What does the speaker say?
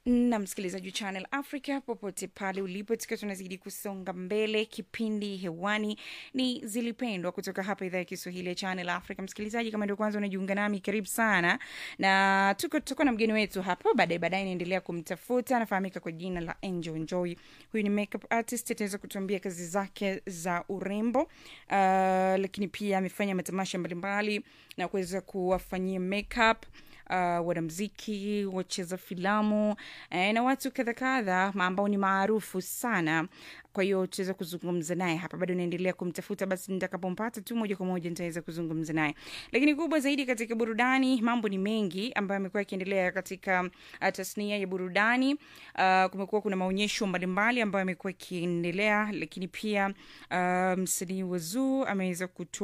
na msikilizaji wa Channel Africa popote pale ulipo, tukiwa tunazidi kusonga mbele. Kipindi hewani ni Zilipendwa kutoka hapa idhaa ya Kiswahili ya Channel Africa. Msikilizaji, kama ndio kwanza unajiunga nami, karibu sana, na tuko tutakuwa na mgeni wetu hapo baadaye baadaye, naendelea kumtafuta. Anafahamika kwa jina la Angel Enjoy. Huyu ni makeup artist, ataweza kutuambia kazi zake za urembo, uh, lakini pia amefanya matamasha mbalimbali na kuweza kuwafanyia makeup uh, wanamziki, wacheza filamu eh, na watu kadha kadha ambao ni maarufu sana. Kwa hiyo tutaweza kuzungumza naye hapa, bado naendelea kumtafuta. Basi nitakapompata tu moja kwa moja nitaweza kuzungumza naye. Lakini kubwa zaidi katika burudani, mambo ni mengi ambayo amekuwa yakiendelea katika uh, tasnia ya burudani. Uh, kumekuwa kuna maonyesho mbalimbali ambayo amekuwa yakiendelea, lakini pia uh, msanii wa Zuu ameweza kutoa